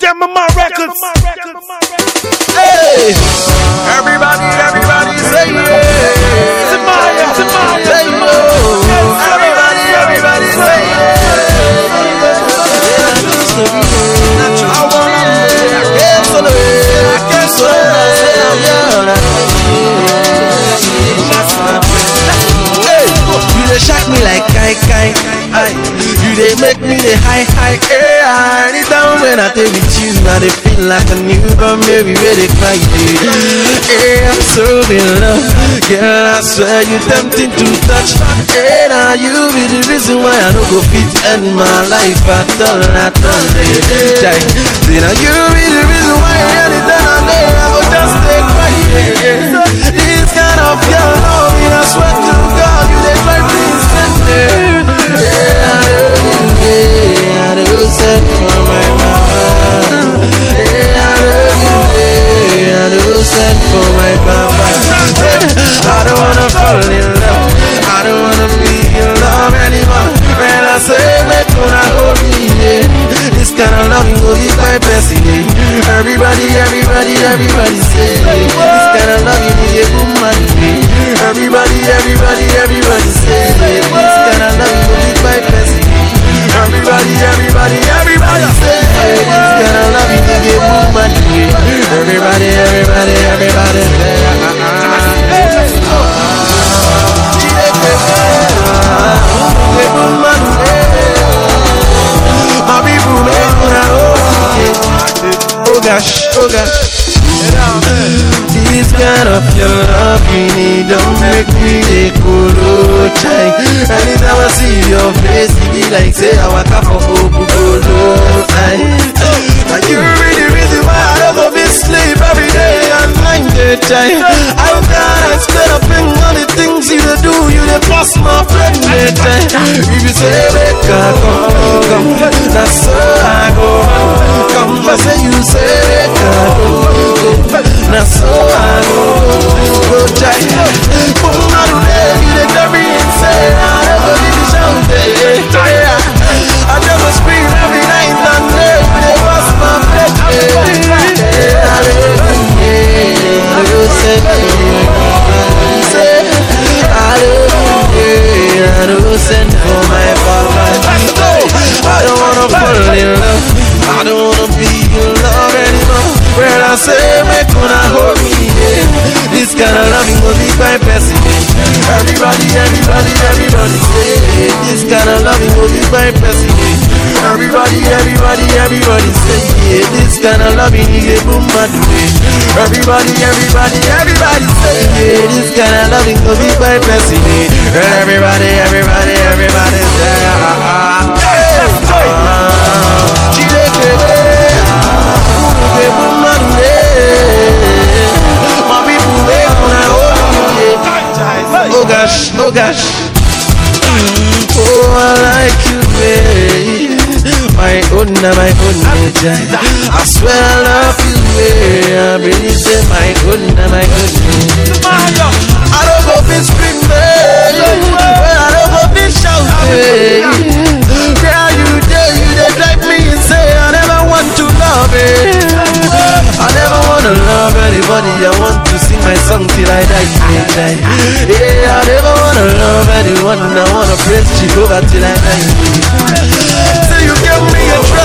Gemma Records. Hey, everybody, everybody say yeah. Tamaya, Tamaya, Say no. Everybody, everybody say yeah. I wanna be, I can't solo, I can't solo, Hey, you dey shock me like kai kai. Aye. You dey make me dey high high. Hey, ah, anytime when I dey with you, I dey feel like a newborn baby where they cry. Hey, I'm so in love, girl. I swear you tempting to touch. Hey, now you be the reason why I don't go fit end my life at all, at all. Hey, Jai. See now you be the reason why anytime I'm there, I go just stay quiet. This kind of your love, I swear to God, you dey drive me insane. Yeah, I do, yeah, I do set for my mama. Yeah, I do, yeah, I do set for my papa. I don't wanna fall in love. I don't wanna be in love anymore. When I say make una hold me, yeah. This kind of loving will be my best, yeah. Everybody, everybody, everybody say this kind of loving is a boom man, yeah. Everybody, everybody, everybody say this kind of loving will be my best, yeah. Everybody, everybody, everybody say this kind of loving is a boom man, yeah. Everybody, everybody, everybody say. ah, ah, ah. My people make una Oh gosh, oh gosh. This kind of your love you need don't make me a cool chai. Anytime I see your face, it be like say I wake up for Okukolo. Now you be the reason why I don't go be sleep every day and night, day chai. I can't explain a thing on the things you dey do, you dey pass my friend, day chai. If you say make I come, come, that's so I go. Come, I say you say make I go, go. That's so I go, go chai. Boom, I do that, you dey drive me insane. I never leave the show, day chai. I never scream every night and day, you dey pass my friend, day. I don't, yeah, I don't say, say, I don't, yeah, I don't send for my papa. No, I don't wanna fall in love. I don't wanna be in love anymore. When I say make una hold me, yeah. This kind of loving will be my best. yeah. Everybody, everybody, everybody say this kind of loving will be my best. yeah. Everybody, everybody, everybody say yeah. This kind of loving is a boom my way. Everybody, everybody, everybody say yeah. This kind of loving will be my best. yeah. Everybody, everybody, everybody say ah ah ah. Hey, ah. Chideke, ah. Uke boom my way. My people they wanna hold me, yeah. Oh gosh, oh gosh. Mm, Oh, I like you, babe. My own, my own nature. I swear I love you, babe. I really say my own, my own nature. I don't go be scream, babe. Well, I don't go be shout, babe. Girl, you there, you there drive me insane. I never want to love it. I never wanna love anybody. I want to sing my song till I die. die, die. Yeah, I never wanna love anyone. I wanna praise Jehovah till I die. So you give me a try.